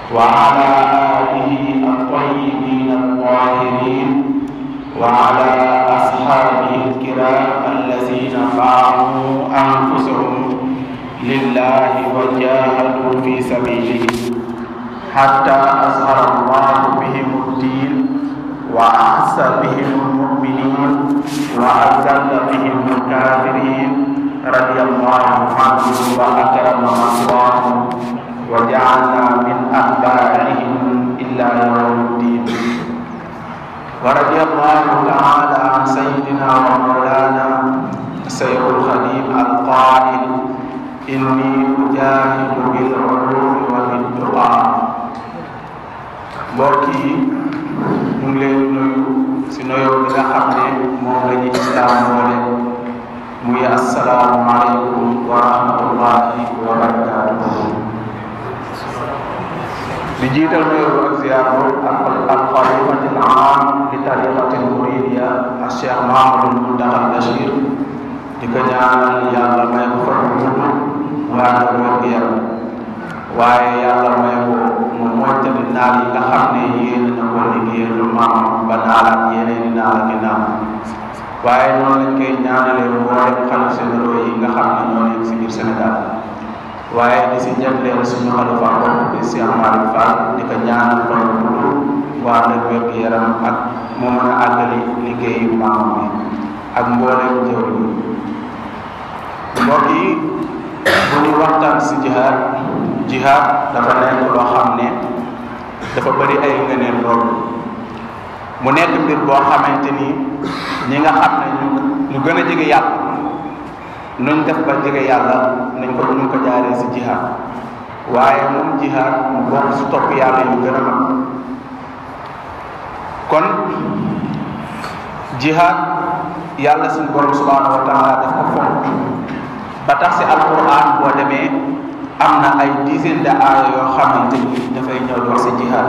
وعلى آله الطيبين الطاهرين وعلى أصحابه الكرام الذين باعوا أنفسهم لله وجاهدوا في سبيله حتى أظهر الله بهم الدين وأحس بهم المؤمنين وأذل بهم الكافرين رضي الله عنهم وأكرمهم الله وجعلنا من أتباعهم إلا يوم الدين ورضي الله تعالى عن سيدنا ومولانا سيد الخليل القائل إني أجاهد بالعلوم وبالتقى mbokk yi ñu ngi leen nuyu si nuyoo bi nga xam ne moom la ñu islaam boole muy asalaamualeykum wa rahmatullahi wa barakatuhu di jiital nuyoo ak ziar ak alxalifati al aam li tariqati al muridiya ak cheikh mahamadul muntaxa al bachir di ko ñaanal yàlla may ko fan bu gudd waa nga wér gu yaram waaye yàlla may ko mu mottali naal yi nga xam ne yéen na ko liggéeyal lu maam ba naalaat yeneen i naal ak i naal waaye noonu lañ koy ñaanalee mboolem xalif généraux yi nga xam ne ñoo nekk si biir Sénégal waaye di si jagleel suñu xalifa bopp di Cheikh Malick Fall di ko ñaanal fan bu gudd waa nga wér gu yaram ak mu mën a àggali liggéeyu maam bi ak mboolem jëw yi mbokk yi bu ñu waxtaan si jihaad jihaad dafa nekk loo xam ne dafa bëri ay ngëneel lool mu nekk mbir boo xamante ni ñi nga xam ne ñu ñu gën a jege yàlla nuñ def ba jege yàlla nañ ko ñu ko jaaree si jihaad waaye moom jihaad mu bokk si topp yàlla yu gën a mag kon jihaad yàlla suñu borom subhanahu wa taala daf ko fonk ba tax si alquran boo demee am na ay dizaine de aaya yoo xamante ni dafay ñëw di wax si jihaad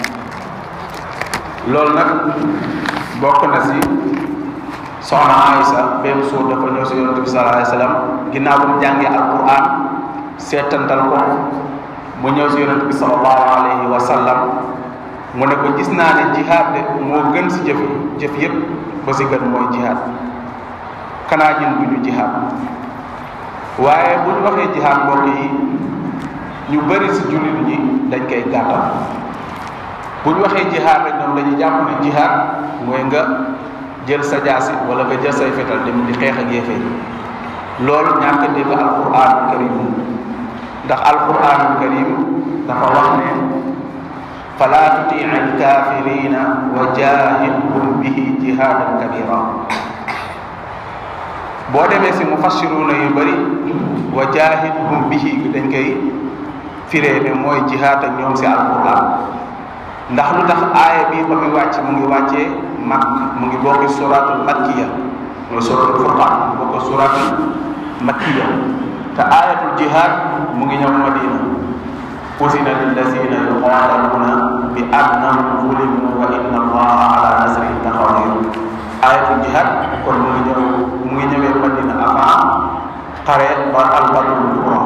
loolu nag bokk na si soxna Aysa benn suur dafa ñëw si yonente bi sallallahu alayhi wa sallam ginnaaw ba mu jàngee alquran seetantal ko mu ñëw si yonente bi sallallahu alayhi wa sallam mu ne ko gis naa ne jihaad de moo gën si jëf jëf yépp ba si gën mooy jihaad kanaa ñun bu ñu jihaad waaye bu ñu waxee jihaad mbokk yi ñu bëri si jullit ñi dañ koy gàttal bu ñu waxee jihaad rek ñoom dañuy jàpp ne jihaad mooy nga jël sa jaasi wala nga jël say fetal dem di xeex ak yéefee loolu ñàkk a dégg alquranul karim ndax alquranul karim dafa wax ne fala tutii alkafirina wa jahidhum bihi jihadan kabira boo demee si mufassiruna yu bëri wa jahidhum bihi dañ koy firee ne mooy jihaad ak ñoom si alquran ndax lu tax aaya bi ba muy wàcc mu ngi wàccee mag mu ngi bokki suratul makkiya mooy suratul furqan mu bokk suratul makkiya te ayatul jihaad mu ngi ñëw madina usina lillazina yuqataluna bi annahum zulimu wa inna allaha ala nasrihim laqadir ayatul jihaad kon mu ngi ñëw mu ngi ñëwee madina avant xare ba albadrul kubra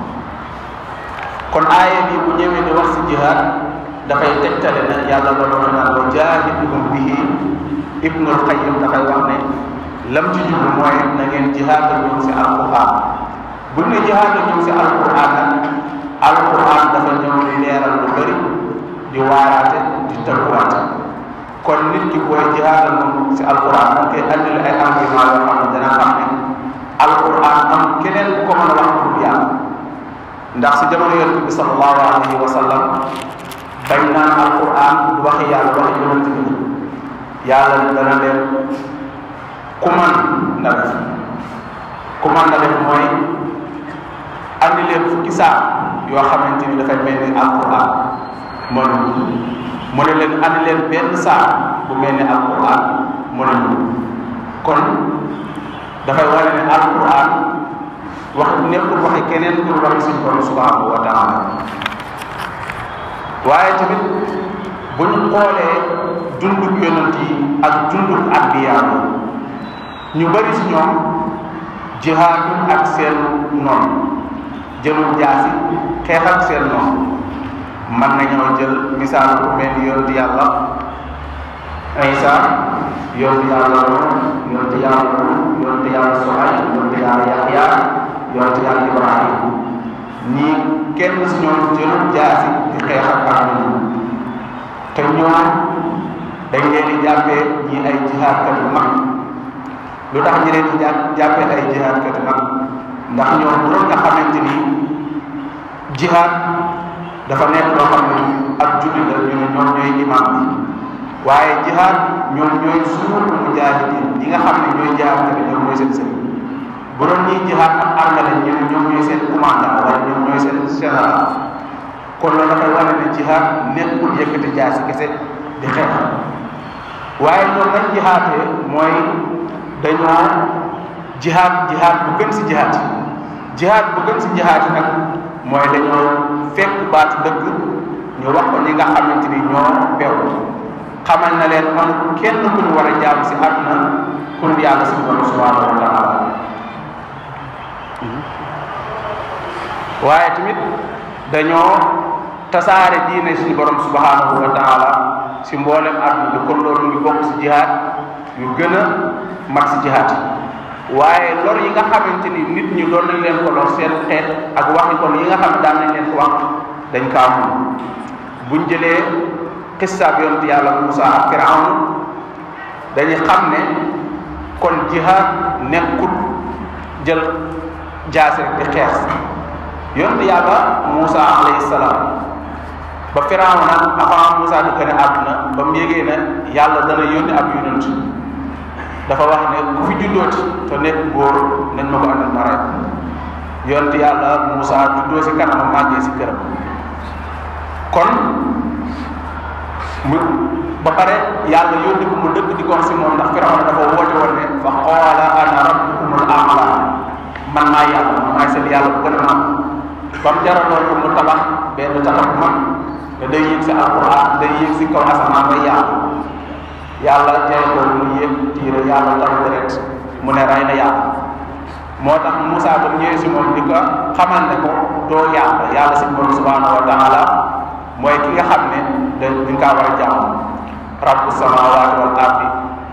kon aaya bi bu ñëwee di wax si jihaad dafay tegtale na yàlla la doon naan wa jaahidhum bihi ibnul qayyim dafay wax ne lam ci jublu mooy na ngeen jihaad ñoom si alquran bu ne jihaad ñoom si alquran nag alquran dafa ñëw di leeral lu bëri di waaraate di tëgguwaate kon nit ki booy jihaad moom si alquran da koy andil ay argument yoo xam ne dana xam ne alquran am keneen ku ko mën a wax pour yàlla ndax si jamono yonent bi sallallahu alayhi wa sallam bañ naan alquran du waxi yàlla waxi yonent bi yàlla dana leen ku man na def ku man na def mooy andi leen fukki saa yoo xamante ni dafay mel ni alquran mënuñu mu ne leen andi leen benn saa bu mel ni alquran mënuñu kon dafay wane ne alquran wax nekkul waxi keneen pour waxi suñu borom subhanahu wa taala waaye tamit bu ñu xoolee dunduk yonent yi ak dunduk anbiya ñu bari si ñoom jihaadu ak seen noonu jëlul jaasi xeex ak seen noonu mën nañoo jël misaal bu mel ni yonent yàlla Isa yonent yàlla Nuux yonent yàlla Huud yonent yàlla Suhayb yonent yàlla Yaxya yonent yàlla Ibrahim ñii kenn si ñoom jël jaasi di xeex ak ak te ñoom dañ leen di jàppee ñi ay jihaadkat yu mag lu tax ñi leen di jàppee ay jihaadkat yu mag ndax ñoom bu doon nga xamante ni jihaad dafa nekk loo xam ne ak julli la ñu ne ñoom ñooy imam bi waaye jihaad ñoom ñooy suur mujaahidiin ñi nga xam ne ñooy jihaadkat yi ñoom ñooy seen sëriñ bu doon ñuy jihaad ak armée lañ ñu ne ñoom ñooy seen commandant wala ñoom ñooy seen général kon loolu dafay wane ne jihaad nekkul yëkkati jaasi kese di xeex waaye ñoom nañ jihaatee mooy dañoo jihaad jihaad bu gën si jihaad jihaad bu gën si jihaad nag mooy dañoo fekk baatu dëgg ñu wax ko ñi nga xamante ni ñoo bew xamal na leen amul kenn ku ñu war a jaam si àdduna kun yàlla si borom subhanahu wa taala waaye tamit dañoo tasaare diine suñu borom subhanahu wa taala si mboolem àdduna bi kon loolu ngi bokk si jihaad yu gën a mat si jihaad waaye lor yi nga xamante ni nit ñi doon nañ leen ko lor seen xeet ak waxi kon yi nga xam ne daan nañ leen ko wax dañ kaa mun buñ jëlee xisaab yonent yàlla Muusa ak Firawn dañuy xam ne kon jihaad nekkul jël jaase rek di xeex yonent yàlla Muusa alayhi salaam ba Firawn nag avant Muusa di gën a àdduna ba mu yégee ne yàlla dana yónni ab yonent dafa wax ne ku fi juddooti te nekk góor nañ ma ko andil ma rek yonent yàlla Muusa juddoo si kanam màggee si këram kon mu ba pare yàlla yónni ko mu dëkk di ko wax si moom ndax Firawna dafa woote woon ne fa qaala ana rabbukumul a'la man maay yàlla man maay seen yàlla bu gën a mag ba mu jaraloon ko mu tabax benn tabax bu mag te day yéeg si alquran day yéeg si kaw asamaan bay yàlla yàlla jaay ko mu yéeg tiire yàlla taw deret mu ne rey na yàlla moo tax Moussa ba mu ñëwee si moom di ko xamal ne ko doo yàlla yàlla si borom subhanahu wa taala mooy ki nga xam ne da dañ kaa war a jàmm rabbu samawati wal ardi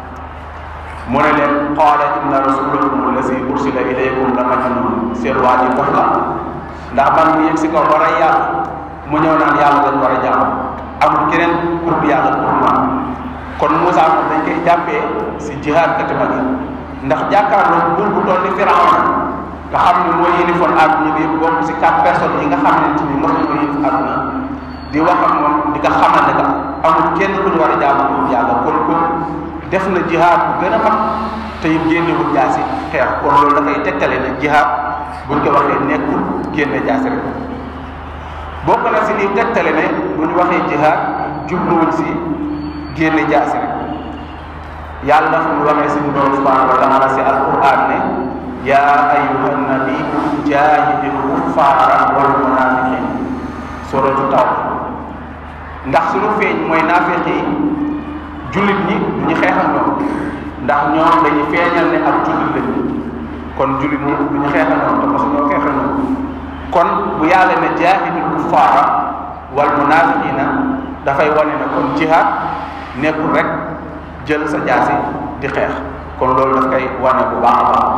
mu ne leen qaala inna rasulakum allazi ursila ilaykum la majnun seen waa ji dox la ndax man mu yëg si kaw war a yàlla mu ñëw naan yàlla dañ war a jàmm amul keneen pour bi yàlla pour man kon Moussa moom dañ koy jàppee si jihaad kati mag yi ndax jàkkaarloo buur bu toll ni Firawna nga xam ne mooy yilifoon àdduna bi bokk si quatre personnes yi nga xam ne ni mos nañoo yilif àdduna di wax ak moom di nga xamal ne que amul kenn ku ñu war a jaamu pour yàlla kon kon def na jihaad bu gën a mag te it génnewul jaasi xeex kon loolu dafay tegtale ne jihaad buñ ko waxee nekkul génne jaasi rek bokk na si lii tegtale ne bu ñu waxee jihaad jubluwuñ si génne jaasi rek yàlla fu mu waxee suñu borom subhanahu wa taala si alquran ne yaa ayuha nabiyu jaahidil kuffaara wal munafiqin suratu taw ndax suñu feeñ mooy naafeq yi jullit ñi du ñu xeex ak ñoom ndax ñoom dañuy feeñal ne ak jullit lañu kon jullit ñi du ñu xeex ak ñoom te mosu ñoo xeex ak ñoom kon bu yàlla ne jaahidil kuffaara wal munafiqina dafay wane ne kon jihaad nekkul rek jël sa jaasi di xeex kon loolu daf koy wane bu baax a baax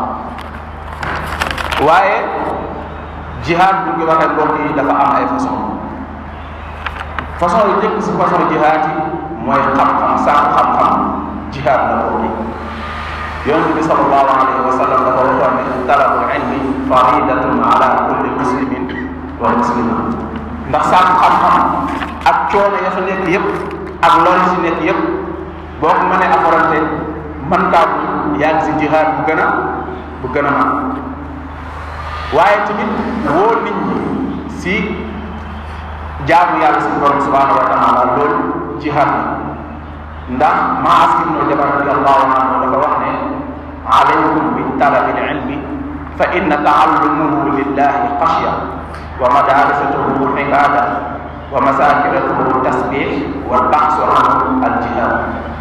waaye jihaad bu ñu waxee mbokk yi dafa am ay façon façon yu njëkk si façon jihaad yi mooy xam-xam sàkku xam-xam jihaad la mbokk yi yonent bi sallallahu alayhi wa sallam dafa waxoon ne talabul ilmi faridatun ala kulli muslimin wa muslima ndax sàkku xam-xam ak coono ya fa nekk yépp ak loolu si nekk yépp boo ko mënee affronté man kaa bu yaa ngi si jihaad bu gën a bu gën a mag waaye tamit woo nit ñi si jaamu yàlla si borom subhanahu wa taala loolu jihaad la ndax Maas ibnu Jabal radiyallahu anhu dafa wax ne alaykum bi talabil ilmi fa inna taallumuhu lillahi xashya wa madarisatuhu ibada wa masakiratuhu tasbih wal baxsu anhu al jihad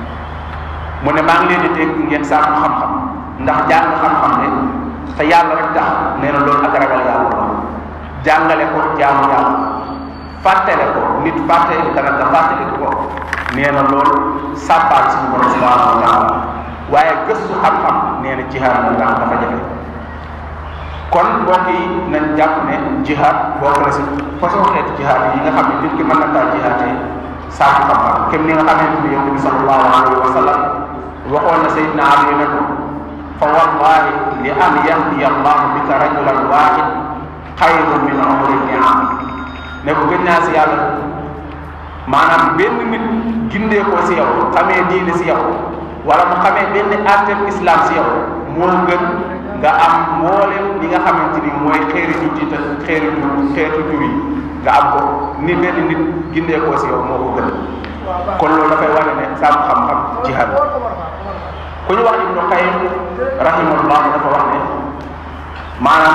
mu ne maa ngi leen di dégg ngeen sàkku xam-xam ndax jàng xam-xam ne te yàlla rek tax nee na loolu ak ragal yàlla la jàngale ko jaamu yàlla fàttele ko nit fàtte dara nga fàttali ko nee na loolu sàbbaal suñu borom subhanahu wa taala waaye gëstu xam-xam nee na jihaad moom nga xam dafa jafe kon mbokk yi nañ jàpp ne jihaad bokk na si façon xeeti jihaad yi nga xam ne nit ki mën na kaa jihaatee sàkku xam-xam kem ni nga xamante ni yonent bi sallallahu alayhi wa sallam waxoon na Seydina Ali ne ko fa wallahi li an yahdiya allahu bika rajulan wahid xayrun min umri niam ne ko gën naa si yàlla maanaam benn nit gindee ko si yow xamee diine si yow wala mu xamee benn àtteeb islam si yow moo gën nga am mboolem li nga xamante ni mooy xeeri ñu jiita xeeri ñu xeetu jur yi nga am ko ni benn nit gindee ko si yow moo ko gën kon loolu dafay wane ne sàmm xam-xam jihaad ku ñu wax ibnu qayyim rahimahullah dafa wax ne maanaam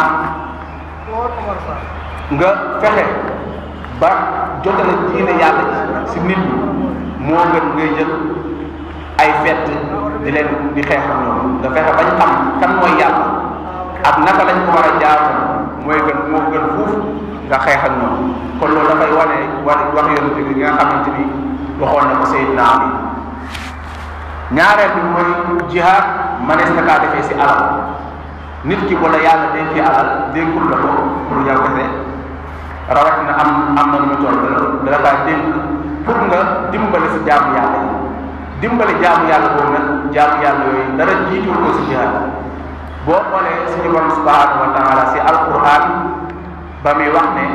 nga fexe ba jotale diine yàlla si nit ñi moo gën ngay jël ay fett di leen di xeex ak ñoom nga fexe bañ xam kan mooy yàlla ak naka lañ ko war a jaamu mooy gën moo gën fuuf nga xeex ak ñoom kon loolu dafay wane wax wax yonente bi nga xamante ni waxoon na ko Seydina Ali ñaareel bi mooy jihaad manees na kaa defee si alal nit ki wala yàlla dénkee alal dénkul la ko pour yow kese rawatina am am na nu mu toll dala kaa dénk pour nga dimbali si jaamu yàlla yi dimbali jaamu yàlla boobu nag jaamu yàlla yooyu dara jiitul ko si jihaad boo xoolee suñu borom subhanahu wa taala si alquran ba muy wax ne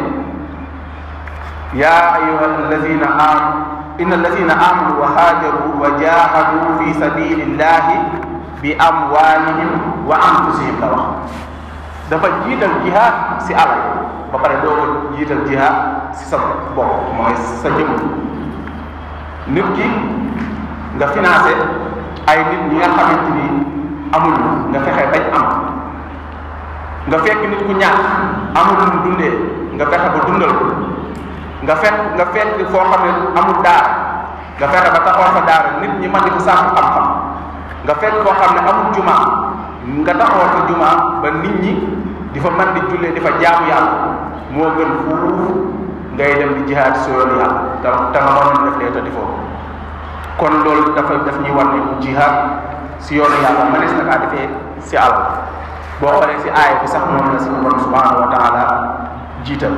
yaa ayuha alladina am inna alladina amanu wa haajaru wa jahadu fi sabilillahi bi amwalihim wa anfusihim la wax dafa jiital jihaad si alal ba pare doo ko jiital jihaad si sa bopp mooy sa jëmm nit ki nga financé ay nit ñi nga xamante ni amul nga fexe bañ am nga fekk nit ku ñàkk amul lu mu dundee nga fexe ba dundal ko nga fekk nga fekk foo xam ne amul daara nga fexe ba taxawal fa daara nit ñi mën di ko sàkku xam-xam nga fekk foo xam ne amul juma nga taxawal fa juma ba nit ñi di fa mën di jullee di fa jaamu yàlla moo gën fuuf ngay dem di jihaad si yoonu yàlla te te nga mënoon def lee te di foofu kon loolu dafa daf ñuy war ne jihaad si yoonu yàlla mënees na kaa defee si alal boo xoolee si aaya bi sax moom la suñu borom subhanahu wa taala jiital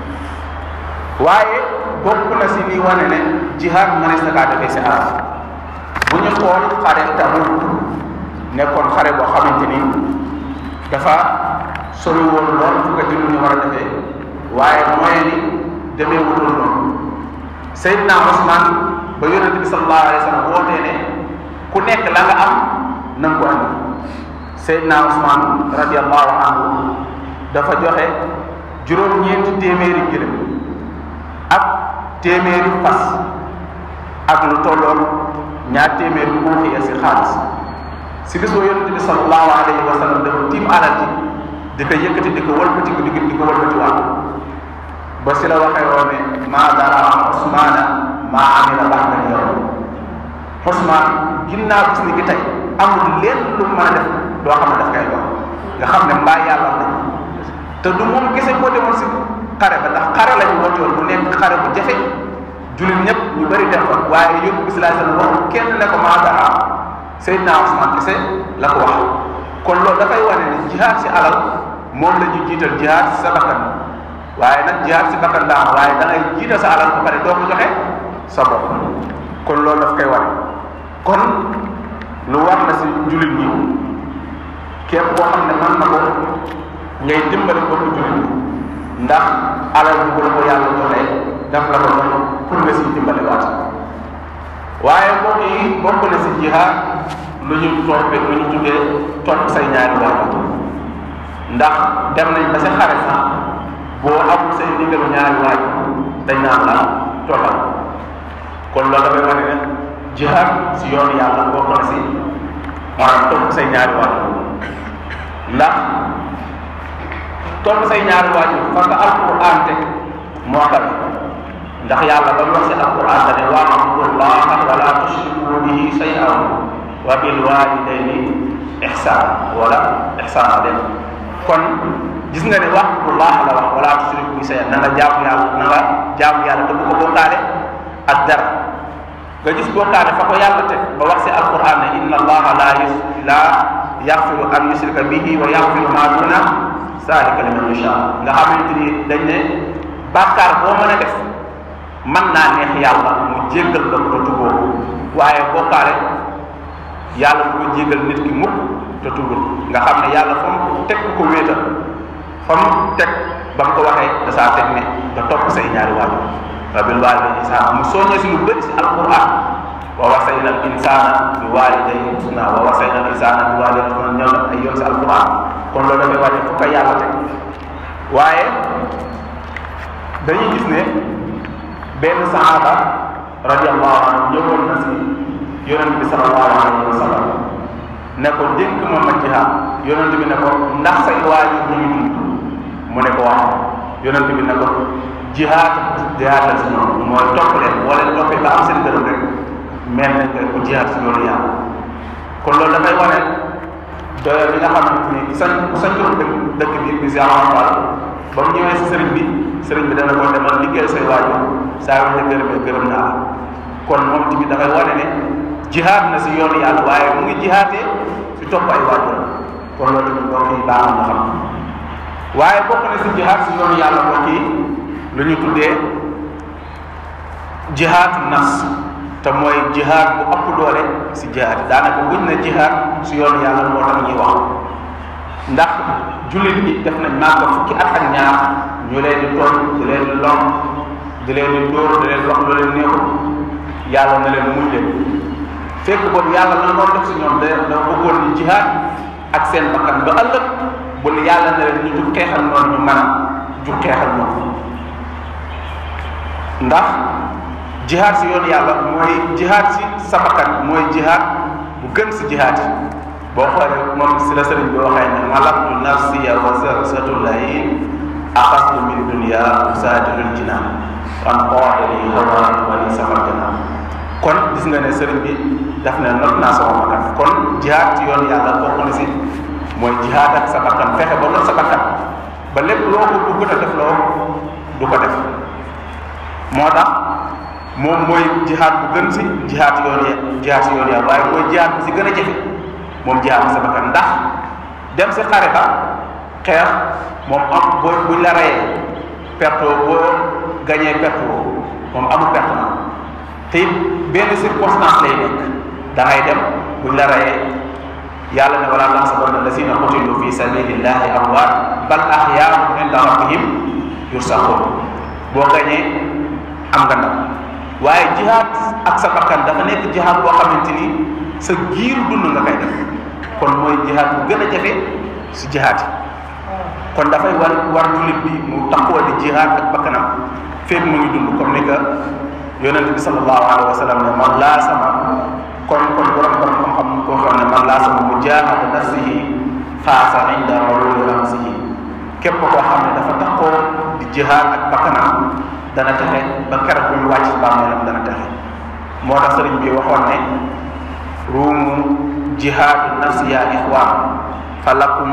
waaye bokk na si li wane ne jihaad mënees na kaa defee si alal bu ñu xool xare Tabuk nekkoon xare boo xamante ni dafa sori woon lool fu ko jullit ñu war a defee waaye mooy ni demee wutul noonu Seydina Ousmane ba yonente bi sallallahu alayhi wa sallam wootee ne ku nekk la nga am na nga ko andi Seydina Ousmane radiallahu anhu dafa joxe juróom-ñeenti téeméeri gëlëm ak téeméeri fas ak lu tolloon ñaar téeméeri uuxiya si xaalis si bis boo yonente bi sallallahu alayhi wa sallam dafa tiim alal ji di ko yëkkati di ko wëlbati ko di ko di ko wëlbati waat ba si la waxee woon ne maa dara Ousmane maa amila ba'da yow Ousmane ginnaaw bis ni ki tey amul leen lu mu mën a def loo xam ne daf koy dox nga xam ne mbaa yàlla la te du moom kese koo demoon si xare ba ndax xare lañu woote woon bu nekk xare bu jafe jullit ñëpp ñu bëri dem fa waaye yóbbu bi sallallahu alayhi wasallam wax kenn ne ko maa dara Seydina Ousmane kese la ko wax kon loolu dafay wane ne jihaad si alal moom la ñu jiital jihaad si sa bakkan waaye nag jihaad si bakkan daa am waaye da ngay jiital sa alal ba pare doo ko joxe sa bopp kon loolu daf koy wane kon lu war na si jullit ñi képp koo xam ne mën na ko ngay dimbali boppu jullit ñi ndax alal bi bu la ko yàlla joxee daf la ko jox pour nga siy dimbali waat waaye mbokk yi bokk na si jihaad lu ñu toppee lu ñu tuddee topp say ñaari waajur ndax dem nañ ba sa xare sax boo amul say ndigalu ñaari waajur dañ naan la toppal kon loolu dafay wane ne jihaad si yoonu yàlla bokk na si maanaam topp say ñaari waajur ndax topp say ñaari waajur fa nga alquran teg moo tax ndax yàlla ba mu wax si alquran da ne wa'budullaha wala tushriku bihi shay'an wa bil walidayni ihsan wala ihsan dem kon gis nga ne wa'budullah la wax wala tushriku bi shay'an na nga jaamu yàlla na nga jaamu yàlla te bu ko bokkaale ak dara nga gis bokkaale fa ko yàlla teg ba wax si alquran ne inna allaha la yus la yaxfiru an yusrika bihi wa yaxfiru ma duna zalika liman yasha nga xamante ni dañ ne bàkkaar boo mën a def mën naa neex yàlla mu jéggal la ko te tuboo waaye bokkaale yàlla du ko jéggal nit ki mukk te tubul nga xam ne yàlla fa mu teg ko wéetal fa mu teg ba mu ko waxee da saa teg ne nga topp say ñaari waajur wa bil waalidayni ihsaana mu soññee si lu bëri si alquran wa wasayna al insana bi walidayhi husna wa wasayna al insana bi walidayhi husna ñëw na ay yoon si alquran kon loolu dafay wane fu ko yàlla teg waaye dañuy gis ne benn sahaaba radiallahu anhu ñëwoon na si yonent bi sallallahu alayhi wa sallam ne ko dénk ma ma jihaad yonent bi ne ko ndax say waajur ñu ngi dund mu ne ko waaw yonent bi ne ko jihaad jihaad la si ñoom mooy topp leen boo leen toppee ba am seen gërëm rek mel na nga ku jihaad si loolu yàlla kon loolu dafay wane doyoo bi nga xamante ni sa sa tur dëkk dëkk bi bi si amal ba mu ñëwee si sëriñ bi sëriñ bi dana ko demal liggéeyal say waajur saa yu la gërëmee gërëm naa la kon moom tamit dafay wane ne jihaad na si yoonu yàlla waaye mu ngi jihaatee si topp ay waajur kon loolu tamit mbokk yi baax na xam waaye bokk na si jihaad si yoonu yàlla mbokk yi lu ñu tuddee jihaadu nafs te mooy jihaad bu ëpp doole si jihaad yi daanaka buñ ne jihaad si yoonu yàlla moo tax ñuy wax ndax jullit ñi def nañ màgg fukki at ak ñaar ñu leen di tooñ di leen di lom di leen di dóor di leen wax lu leen neexul yàlla na leen muñ leen fekk boobu yàlla la doon def si ñoom da da bëggoon ni jihaad ak seen bakkan ba ëllëg bu ne yàlla na leen ñu jug xeexal noonu ñu mën a jug xeexal noonu ndax jihaad si yoonu yàlla mooy jihaad si sa bakkan mooy jihaad bu gën si jihaad yi boo xoolee moom si la sëriñ bi waxee ne malaktu nafsiya wa sarsatullahi axastu min dunia usaadilul jinaan wan xoodali hawa wali safar janaan kon gis nga ne sëriñ bi daf ne not naa sama bakkan kon jihaad ci yoonu yàlla bokk na si mooy jihaad ak sa bakkan fexe ba not sa bakkan ba lépp loo ko bëgg a def loo du ko def moo tax moom mooy jihaad bu gën si jihaad yoon ya jihaad si yoon yàlla waaye mooy jihaad bu si gën a jafe moom jihaad sa bakkan ndax dem si xare ba xeex moom am boo buñ la reyee perto boo gañee perte woo moom amul perte na te it benn circonstance lay nekk da ngay dem buñ la reyee yàlla ne wala taxsabanna allazina qutilu fi sabilillahi amwaat bal ahyaa'un inda rabbihim yursaqun boo gañee am nga ndam waaye jihaad ak sa bakkan dafa nekk jihaad boo xamante ni sa giiru dund nga koy def kon mooy jihaad bu gën a jafe si jihaad yi kon dafay war war jullit bi mu taxawal di jihaad ak bakkanam fépp mu ngi dund comme ni que yonente bi sallallahu alayhi wa sallam ne man laa sama kon kon borom borom xam-xam ko xam ne man laa sama mujahada nafsihi xaasa inda mawludi ramsihi képp koo xam ne dafa taxoo di jihaad ak bakkanam dana texe ba keroog bu ñu wàcc si bàmmeelam dana texe moo tax sëriñ bi waxoon ne ruumu jihaadu nafsi ya ixwaan fa lakum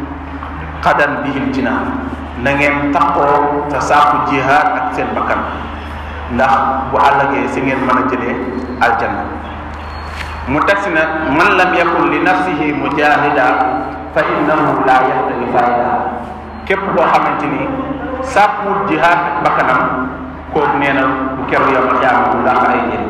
xadan bihil jinaan na ngeen taxoo te sàkku jihaad ak seen bakkan ndax bu àllagee si ngeen mën a jëlee aljanna mu teg si ne man lam yakun li nafsihi mujahida fa innahu la yahtadi fayda képp koo xamante ni sàkkuwul jihaad ak bakkanam kooku nee na bu keroog yomal jaam bu laax ay njëriñ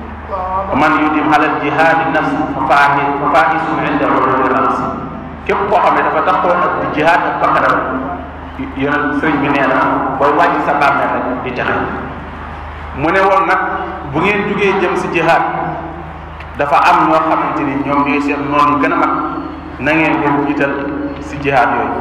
man yudim halal jihaadi nafs fa faahi fa faahisun inda ulul rams képp koo xam ne dafa taxoo ak di jihaad ak bakkanam yonent sëriñ bi nee na booy wàcc sa bàmmeel rek di texe mu ne woon nag bu ngeen jugee jëm si jihaad dafa am ñoo xamante ni ñoom ñooy seen noonu gën a mag na ngeen leen jiital si jihaad yooyu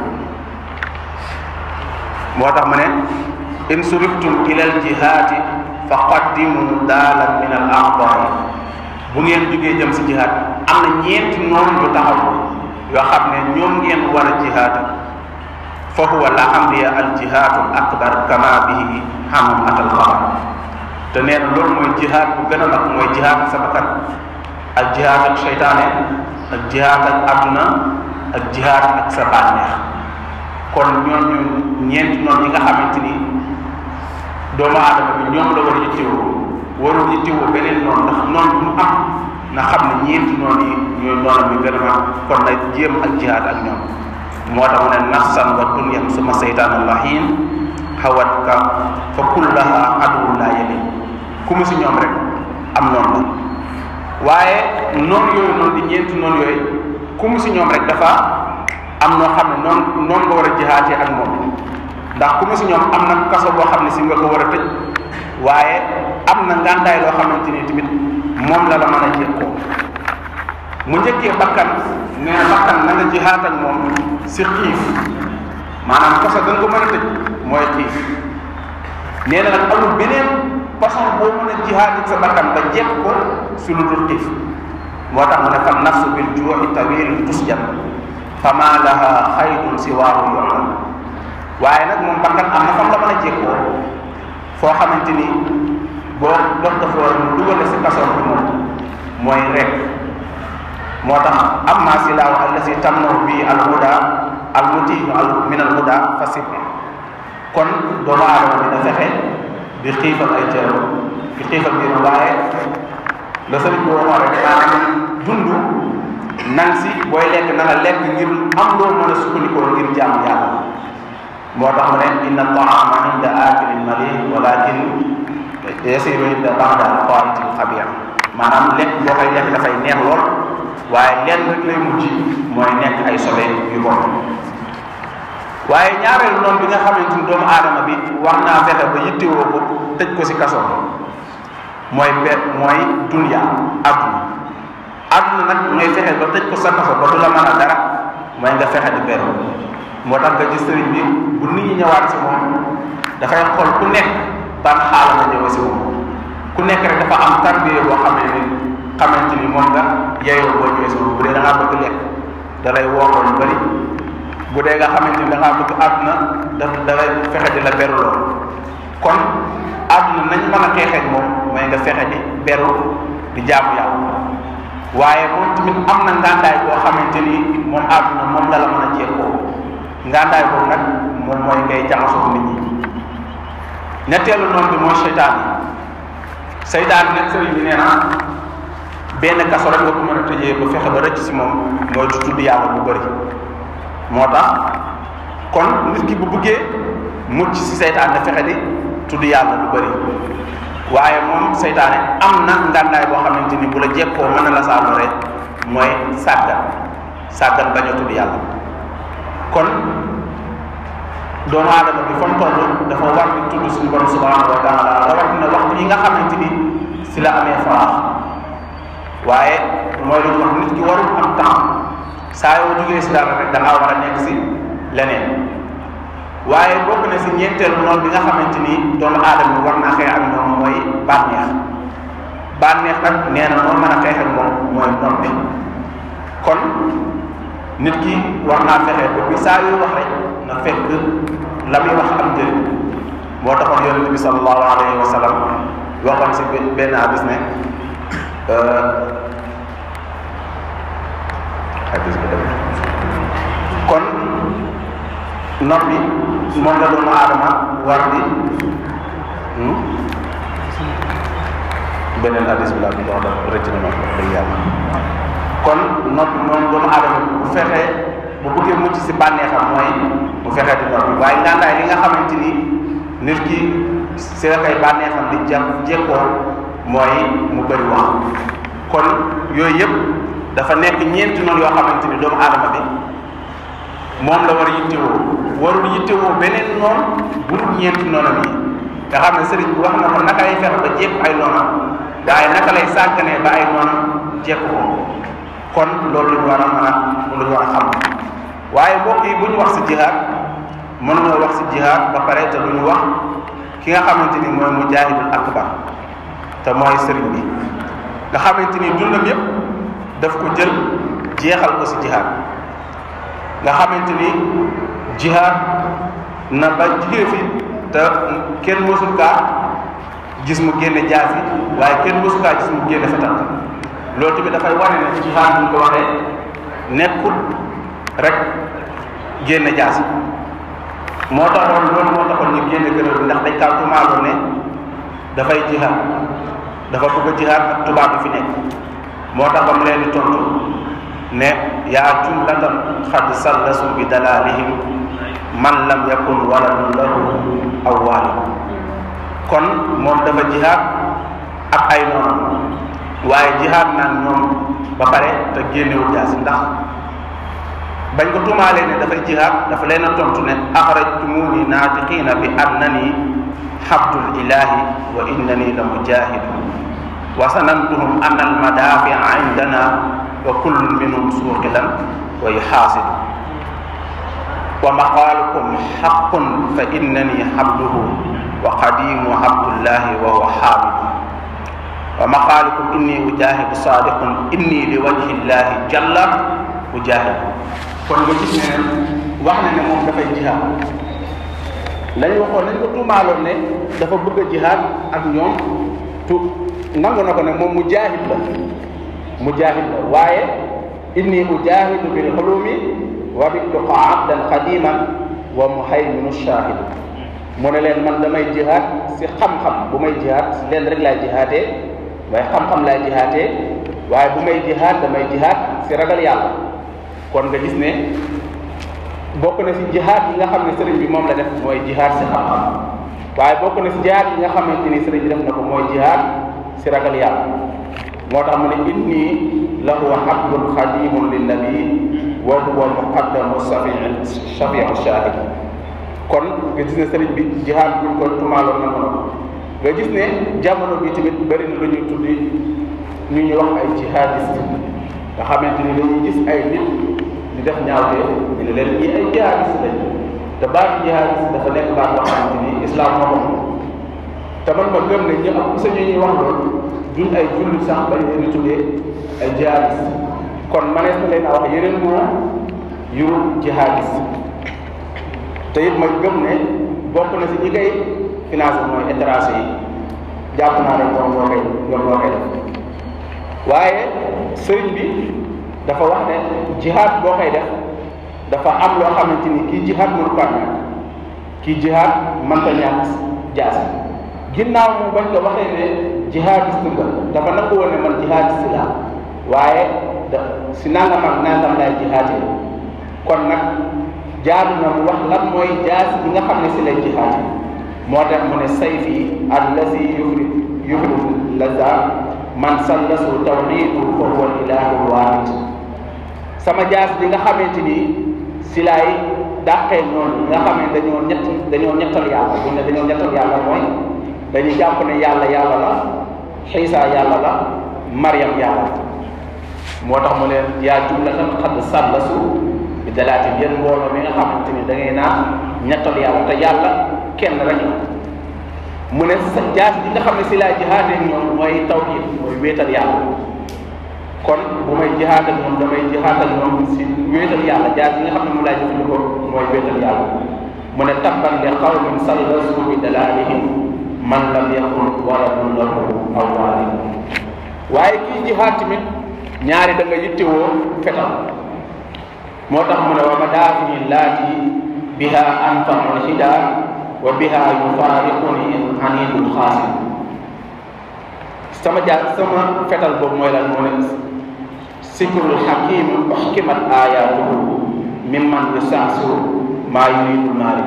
moo tax mu ne in suriftum ilal jihaadi fa qaddimu daalan min al a'daa'i bu ngeen jógee jëm si jihaad am na ñeenti noonu yu taxaw yoo xam ne ñoom ngeen war a jihaad fa huwa la amriya al jihaadu al akbar kama bihi hamam atal xabar te nee na loolu mooy jihaad bu gën a mag mooy jihaad ak sa bakkan ak jihaad ak seytaane ak jihaad ak adduna ak jihaad ak sa bànneex kon ñooñu ñeenti noonu yi nga xamante ni doomu aadama bi ñoom la war a yittewoo warul yittewoo beneen noonu ndax noonu bu mu am na xam ne ñeenti noonu yi ñooy noonu bi gën a mag kon nag jéem ak jihaad ak ñoom moo tax mu ne nafsan wa dunyan suma seytaan lahin xawat ka fa kullaha aduwwu laa yeli ku mu si ñoom rek am noonu la waaye noonu yooyu noonu di ñeenti noonu yooyu ku mu si ñoom rek dafa am noo xam ne noonu noonu nga war a jihaatee ak moom ndax ku mu si ñoom am na kaso boo xam ne si nga ko war a tëj waaye am na ngàndaay loo xamante ni tamit moom la la mën a jekkoo mu njëkkee bakkan nee na bakkan na nga jihaat ak moom si xiif maanaam kaso da nga ko mën a tëj mooy xiif nee na nag amul beneen façon boo mën a jihaat ak sa bakkan ba jekk ko su lu dul xiif moo tax mu ne fan nafsu bil juuxi tawil tusjan fama laha xaydun si waaru yoxlan waaye nag moom bakkan am na fam la mën a jekkoo foo xamante ni boo dox dafa mu dugale si kaso bi moom mooy rek moo tax amma silaahu allasi tamnahu bi al huda al mutiinu al min al huda fa sib kon doomu aadama dina fexe di xiifal ay teeru di xiifal biir waaye la sëriñ bi waxoon rek maanaam dund nan si booy lekk na nga lekk ngir am loo mën a sukkandikoo ngir jaamu yàlla moo tax mu ne inna taama inda akilin mali walakin yasiru inda ba'da qaitil xabir maanaam lekk boo koy lekk dafay neex lool waaye lenn rek lay mujj mooy nekk ay sobe yu bon waaye ñaareelu noonu bi nga xamante ni doomu aadama bi wax naa fexe ba yittewoo ko tëj ko si kaso mooy bet mooy dunya àdduna àdduna nag ngay fexe ba tëj ko sa kaso ba du la mën a dara mooy nga fexe di beru moo tax nga gis sëriñ bi bu nit ñi ñëwaat si moom dafay xool ku nekk ban xaala nga ñëwee si moom ku nekk rek dafa am tarbiye boo xamee ni xamante ni moom nga yeyoo boo ñëwee si moom bu dee da ngaa bëgg lekk da lay wooloo lu bëri bu dee nga xamante ni da ngaa bëgg àdduna da da lay fexe di la beruloo kon àdduna nañ mën a xeexeeg moom mooy nga fexe di beru di jaamu yàlla waaye moom tamit am na ngàndaay boo xamante ni moom àdduna moom la la mën a jekkoo ngàndaay boobu nag moom mooy ngay jaxasoo nit ñi ñetteelu noonu bi mooy seytaan yi seytaan nag sëriñ bi nee na benn kaso rek nga ko mën a tëjee ba fexe ba rëcc si moom mooy du tudd yàlla bu bëri moo tax kon nit ki bu bëggee mucc si seytaan na fexe di tudd yàlla lu bëri waaye moom seytaane am na ngàndaay boo xamante ni bu la jekkoo mën na la saa lore mooy sàggan sàggan bañ a tudd yàlla kon doomu aadama bi fa mu toll dafa war di tudd suñu borom subhanahu wa taala rawatina waxtu yi nga xamante ni si la amee faraax waaye mooy lu ñu wax nit ki warul am temps saa yoo jógee si dara rek da ngaa war a nekk si leneen waaye bokk na si ñeenteelu noonu bi nga xamante ni doomu aadama bi war naa xeex ak moom mooy bànneex bànneex nag nee na moo mën a xeex ak moom mooy noon bi kon nit ki war naa fexe ba bi saa yu wax rek na fekk la muy wax am njëriñ moo taxoon yonent bi sallallahu alayhi wa sallam waxoon si benn hadis ne hadis bi dem kon noppi moom la doomu aadama war di beneen hadis bi laa bi wax daf rëcc na ma wax dëgg yàlla kon noppi moom doomu aadama bu fexee bu bëggee mucc si bànneexam mooy bu fexee di noppi waaye ngàndaay li nga xamante ni nit ki si la koy bànneexam di jàpp jekkoo mooy mu bëri wax kon yooyu yëpp dafa nekk ñeenti noonu yoo xamante ni doomu aadama bi moom la war a yittewoo warul yittewoo beneen noonu bu dul ñeenti noonam yi nga xam ne sëriñ bi wax na ko naka lay fexe ba jekk ay noonam waaye naka lay sàgganee ba ay noonam jekk ko kon loolu lu ñu war a mën a lu ñu war a xam waaye mbokk yi bu ñu wax si jihaad mënuñoo wax si jihaad ba pare te du ñu wax ki nga xamante ni mooy mujaahidul akbar te mooy sëriñ bi nga xamante ni dundam yépp daf ko jël jeexal ko si jihaad nga xamante ni jihaad na ba jigéen fi te kenn mësul kaa gis mu génne jaasi waaye kenn mësul kaa gis mu génne fetal loolu tamit dafay wane ne jihaad bu ñu ko waxee nekkul rek génne jaasi moo taxoon loolu moo taxoon ñu génne kuréel bi ndax dañ kaa tumaaloon ne dafay jihaad dafa bëgg a jihaad ak tubaab bi fi nekk moo tax ba mu leen di tontu ne yaa jumlatan xad sallasu bi dalalihim man lam yakun waladun lahu aw walid kon moom dafa jihaad ak ay noonam waaye jihaad naan ñoom ba pare te génnewul jaasi ndax bañ ko tumaalee ne dafay jihaad dafa leen a tontu ne axrajtumuni naatiqiina bi annani xabdul ilahi wa innani la mujahidu wa sanantuhum an almadafia indana wa kullun minhum suuqilan wa yuxaasidu wa maqaalukum xaqun fa innani xabduhu wa qadimu abdullahi wa huwa xaamidu wa maqaalukum inni ujahidu sadiqun inni li wajhi llahi jalla ujahidu kon nga gis ne wax na ne moom dafay jihaad lañ waxoon nañ ko tuumaaloon ne dafa bëgg a jihaad ak ñoom tu nangu na ko ne moom mujaahid la mujaahid la waaye inni ujahidu bil xulumi wa bitluqa abdan qadiman wa muhayminu shahidu mu ne leen man damay jihaad si xam-xam bu may jihaad si leen rek laay jihaatee waaye xam-xam laay jihaatee waaye bu may jihaad damay jihaad si ragal yàlla kon nga gis ne bokk na si jihaad yi nga xam ne sëriñ bi moom la def mooy jihaad si xam-xam waaye bokk na si jihaad yi nga xamante ni sëriñ bi def na ko mooy jihaad si ragal yàlla moo tax mu ne inni lahu abdun xadimun linnabi wa huwa muqaddamu safiin shafiu shahid kon nga gis ne sëriñ bi jihaad buñ ko tumaaloon na ko nga gis ne jamono bi tamit bëri na lu ñuy tuddi ñu ñuy wax ay jihadiste nga xamante ni dañuy gis ay nit di def ñaawtee ñu ne leen ñii ay jihadiste lañ te baatu jihadiste dafa nekk baat boo xamante ni islam moo ko te man ma gëm ne ñu am sa ñu ñuy wax loolu duñ ay jullit sax bañ leen di tuddee ay jihadiste kon manees na leen a wax yeneen moo yu jihadiste te it ma gëm ne bokk na si ñi koy financé mooy étranger yi jàpp naa ne ñoom ñoo koy ñoom ñoo koy def waaye sëriñ bi dafa wax ne jihaad boo koy def dafa am loo xamante ni kii jihaad mënu ko ñàkk kii jihaad mënta ñàkk jaasi ginnaaw mu bañ ko waxee ne jihaadiste nga dafa nangu woon ne man jihaadiste laa waaye da si nangam ak nangam laay jihaatee kon nag jaadu na mu wax lan mooy jaasi bi nga xam ne si lay jihaatee moo tax mu ne sayfi allazi yufri yufri laza man sallasu tawxidu fa huwa ilahu waahid sama jaas bi nga xamante ni si laay dàqee noonu nga xam ne dañoo ñett dañoo ñettal yàlla bu ne dañoo ñettal yàlla mooy dañuy jàpp ne yàlla yàlla la xiisa yàlla la mariam yàlla moo tax mu leen yaa jumlatan xadd sallasu bi dalaati yéen mbooloo mi nga xamante ni da ngay naan ñettal yàlla te yàlla kenn rek la mu ne sa jaas bi nga xam ne si laa jihaatee ñoom mooy tawhid mooy wéetal yàlla kon bu may jihaat ak ñoom damay jihaat ak ñoom si wéetal yàlla jaas bi nga xam ne mu laa jëfandikoo mooy wéetal yàlla mu ne tabban li qawmin sallasu bi dalalihim man lam yakun waladun lahu aw walid waaye kii jihaat tamit ñaari da nga yittewoo fetal moo tax mu ne wa madaafini laati biha anfaul hida wa biha yufaariquni anidul xaasim sama jaar sama fetal boobu mooy lan moo ne sikrul hakim uxkimat ayatuhu mimman yusaasiru maa yuridul maari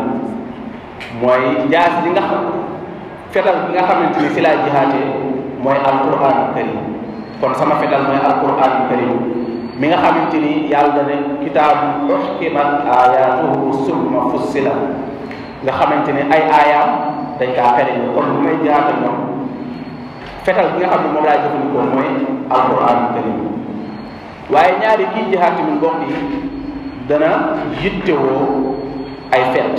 mooy jaas bi nga xam fetal bi nga xamante ni si laa jihaatee mooy alquran karim kon sama fetal mooy alquran karim mi nga xamante ni yàlla ne kitaabu uxkimat ayatuhu summa fussila nga xamante ni ay aayaam dañ kaa xere kon bu may jihaat ak ñoom fetal bi nga xam ne moom laa jëfandikoo mooy alquran karim waaye ñaari kii jihaat tamit mbokk yi dana yittewoo ay fet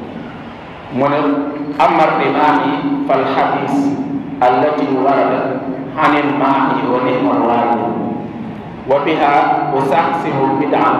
mu ne amar rimaami fal xadis allati warada anil maahi wa nihmal waalid wa biha usaxsimu bidan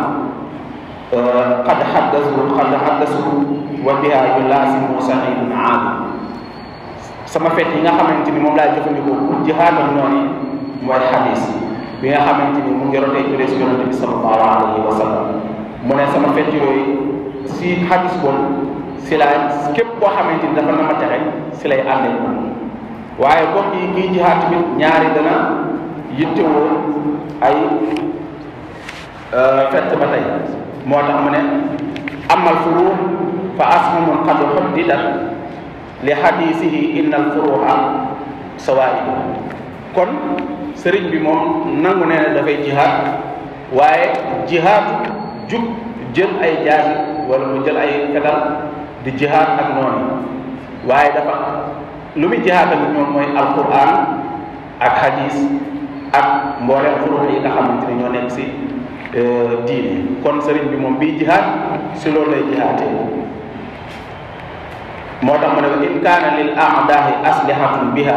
qad xaddasu qad xaddasu wa biha yulaasimu saxiidun aali sama fet yi nga xamante ni moom laa jëfandikoo pour jihaad ak noonu mooy xadis bi nga xamante ni mu ngi rotee jëlee si yonente bi sallallahu alayhi wa sallam mu ne sama fet yooyu si xadis boobu si la képp koo xamante ni dafa na ma texe si lay àndee moom waaye mbokk yi kii jihaad tamit ñaari dana yittewoo ay fett ba tey moo tax mu ne amal furu fa asmumun qad xuddidat li xadisihi inna al furuha sawaidu kon sëriñ bi moom nangu nee na dafay jihaad waaye jihaad jug jël ay jaasi wala mu jël ay fetal di jihaad ak noonu waaye dafa lu muy jihaad ak ñoom mooy alquran ak hadis ak mboolem furux yi nga xamante ne ñoo nekk si diine kon sëriñ bi moom bii jihaad si loolu lay jihaatee moo tax mu ne ko in kaana lil aadaahi aslihatun biha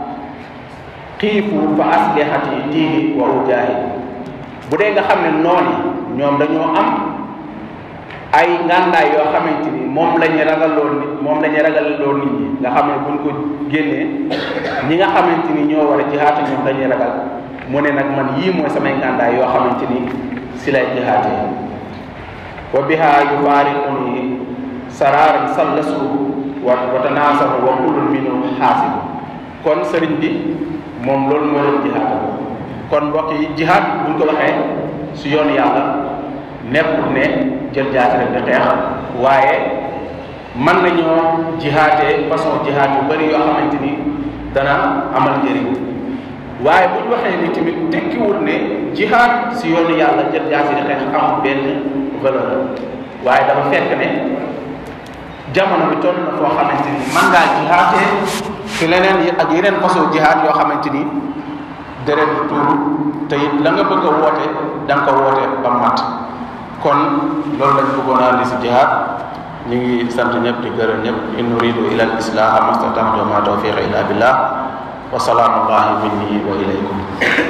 xiifu fa aslihati tiihi wa ujaahi bu dee nga xam ne noonu ñoom dañoo am ay ngàndaay yoo xamante ni moom la ñu ragaloon nit moom la ñu ragaloo nit ñi nga xam ne buñ ko génnee ñi nga xamante ni ñoo war a jihaate ñoom dañuy ragal mu ne nag man yii mooy samay ngàndaay yoo xamante ni si lay jihaatee wa biha yufaariquni saraaran sallasu wa wa tanaasahu wa kullun minhum xaasibu kon sëriñ bi moom loolu moo doon jihaad kon mbokk yi jihaad buñ ko waxee si yoonu yàlla nekkul ne jël jaasi rek di xeex waaye mën nañoo jihaatee façon jihaad yu bëri yoo xamante ni dana amal njëriñ waaye bu ñu waxee ni tamit tekkiwul ne jihaad si yoonu yàlla jël jaasi di xeex am benn valeur waaye dafa fekk ne jamono bi toll na foo xamante ni mën ngaa jihaatee ci leneen yi ak yeneen façon jihaad yoo xamante ni deret du tuuru te it la nga bëgg a woote da nga ko woote ba mat kon loolu lañ bëggoon a andi si jihaad ñu ngi sant ñëpp di gërëm ñëpp in nuridu ila al islaha mastata'tu ma tawfiqa illa billah wa salaamu allahi minni wa ilaykum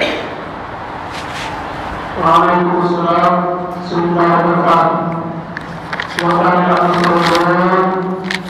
waaleykum salaam suñu baax waxtaan yi am na solo lool